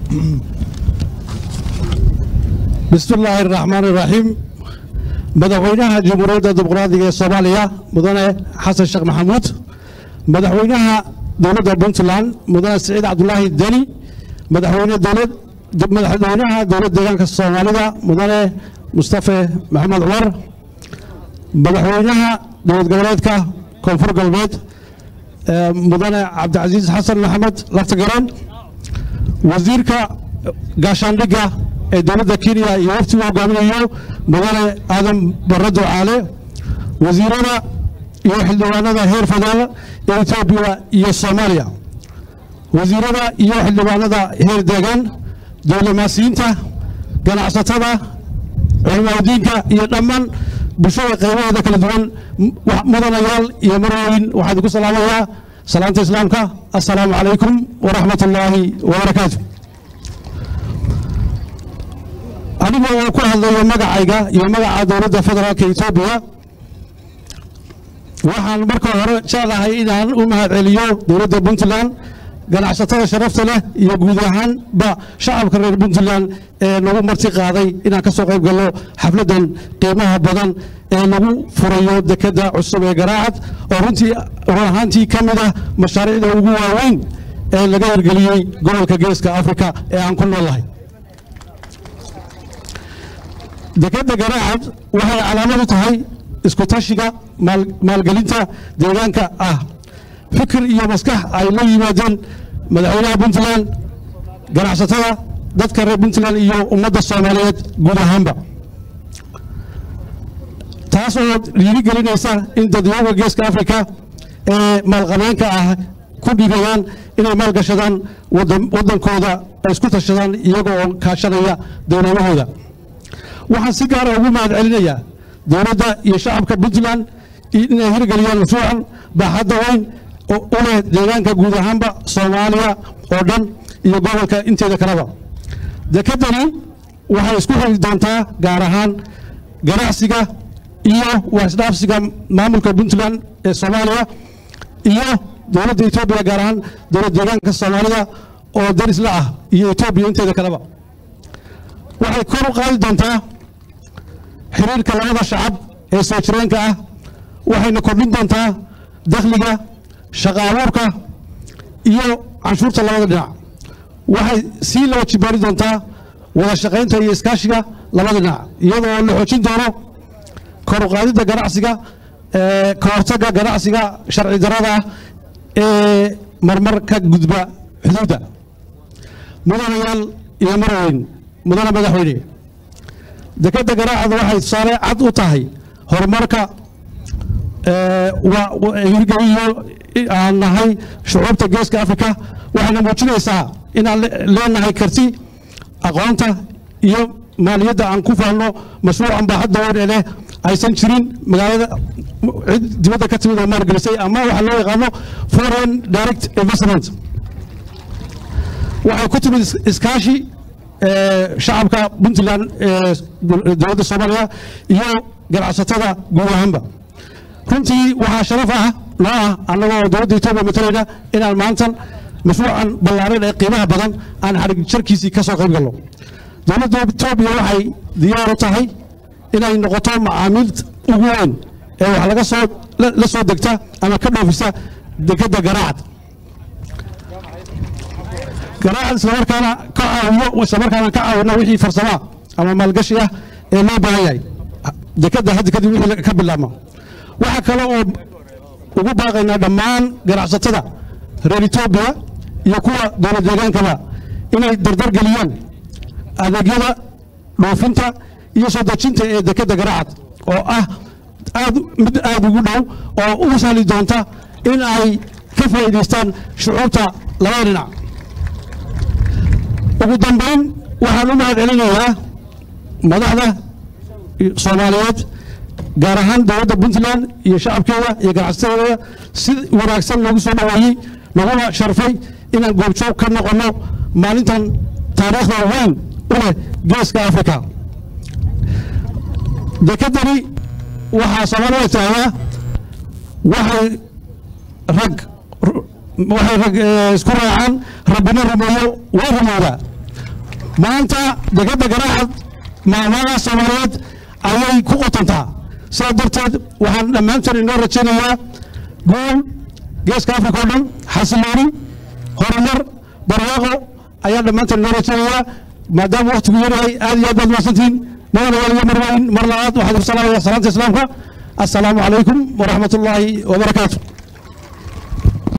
بسم الله الرحمن الرحيم مدحوينها جمهورية الديمقراطية الصومالية مدن حسن الشيخ محمود مدحوينها دولة بنتلاند مدن سعيد عبد الله الدني مدحوينها دولة مدحوينها دولة ديغانك الصومالية مدن مصطفى محمد عمر مدحوينها دولة goboleedka koonfur galbeed mudane cabdicasiis xasan maxamed laftigaran wasiirka gaashaandhigga ee dowladda kenya iyo waftigu hogaaminayo mudane aadan barre ducaale wasiirada iyo xildhibaanada heer federaal ee etoobiya iyo soomaaliya wasiirada iyo xildhibaanada heer deegaan dowlamaasiyiinta ganacsatada culimadiinka iyo dhammaan bulshada qaybaheeda kala duwan mudanayaal iyo marooyin waxaan idinku salaamayaa salaanta islaamka assalaamu calaykum waraxmat ullaahi wabarakaatu aniga oo ku hadlayo magacayga iyo magaca dowladda federaalka etoobiya waxaan marka hore jeclahay inaan u mahad celiyo dowladda puntland ganacsatada sharafta leh iyo guud ahaanba shacabka reer puntland ee nagu marti qaaday inaan ka soo qayb galno xafladdan qiimaha badan ee lagu furayo dekedda cusub ee garaacad oo runtii run ahaantii ka mid ah mashaariicda ugu waaweyn ee laga hirgeliyey gobolka geeska afrika ee aan ku noolahay dekedda garaacad waxay calaamad u tahay isku tashiga maalgelinta deegaanka ah fikir iyo maskax ay la yimaadeen madaxweynaha puntland ganacsatada dadka reer puntland iyo ummadda soomaaliyeed guud ahaanba taas oo dhiirigelinaysa in dadweynaha geeska afrika ee maalqabeenka ah ku dhiiradaan inay maalgashadaan waddankooda ay isku tashadaan iyaga oo kaashanaya dowladahooda waxaan si gaara ugu mahad celinayaa dowladda iyo shacabka puntland inay hirgeliyaan mashruucan baaxadda weyn u leh deegaanka guud ahaanba soomaaliya oo dhan iyo gobolka inteeda kaleba dekeddani waxay isku xiri doontaa gaar ahaan ganacsiga iyo waxisdhaafsiga maamulka puntland ee soomaaliya iyo dowladda etoobiya gaar ahaan dowlad deegaanka soomaalida oo darisla ah iyo etoobiya inteeda kaleba waxay kor u qaadi doontaa xiriirka labada shacab ee soo jireenka ah waxayna kordhin doontaa dakhliga shaqa abuurka iyo canshuurta labada dhinac waxay sii laba jibaari doontaa wada shaqaynta iyo iskaashiga labada dhinac iyadoo la xoojin doono kor u qaadidda ganacsiga ka hortagga ganacsiga sharci darada ah ee marmar ka gudba xuduudda mudanayaal iyo marweyn mudane madaxweyne dekedda garaacada waxay tusaale cad u tahay horumarka hirgeliyo aan nahay shucuubta geeska afrika waxayna muujinaysaa inaan leenahay karti aqoonta iyo maaliyadda aan ku fahanno mashruucan baaxadda weyn ee leh aysan jirin magaalada cid dibadda ka timid oo maalgelisay ama waxa loo yaqaano foreign direct investment waxay ku timid iskaashi shacabka puntland ee dowladda soomaaliya iyo ganacsatada guud ahaanba runtii waxaa sharaf ah noo ah annagoo dowladda etoobiya matalayna inaan maantan mashruucan ballaaran ee qiimaha badan aan xarig jarkiisii ka soo qayb galno dowladda etoobiya waxay diyaar u tahay inay noqoto macaamiil ugu weyn ee wax laga soo la soo degta ama ka dhoofisa dekedda garaacad garaacad islamarkaana ka caawiyo islamarkaana ka caawino wixii farsamaa ama maalgashi ah ee loo baahan yahay dekedda hadda kadib wixii ka bilaabma waxaa kale oo ugu baaqaynaa dhammaan ganacsatada reer etoobiya iyo kuwa dowlad deegaankaba inay dardar geliyaan adeegyada dhoofinta iyo soo dejinta ee dekedda garaacad oo ah aad mid aad ugu dhow oo u sahli doonta in ay ka faa'iidaystaan shucuubta labada dhinac ugu dambayn waxaan u mahad celinayaa madaxda soomaaliyeed gaar ahaan dowladda puntland iyo shacabkeeda iyo ganacsatada si wanaagsan loogu soo dhaweeyey laguna sharfay inaan goobjoog ka noqonno maalintan taariikhda weyn u leh geeska africa dekedani waxaa soomaalida taagaa waxay rag waxay rag isku raacaan rabbina rumeeyo way rumowdaa maanta degedda garaacad maamada soomaaliyeed ayay ku qotontaa sidaa darteed waxaan dhammaantoon inoo rajaynayaa guul geeska afrika oo dhan xasilooni horumar barwaaqo ayaa dhammaantoon inoo rajaynayaa maadaama waktigu yaryahay aad iyo aad baad mahadsantihiin mudana waliyo marwayn mar labaad waxaan ku salaamaya salaanta islaamka assalaamu calaykum waraxmat ullaahi wabarakaatu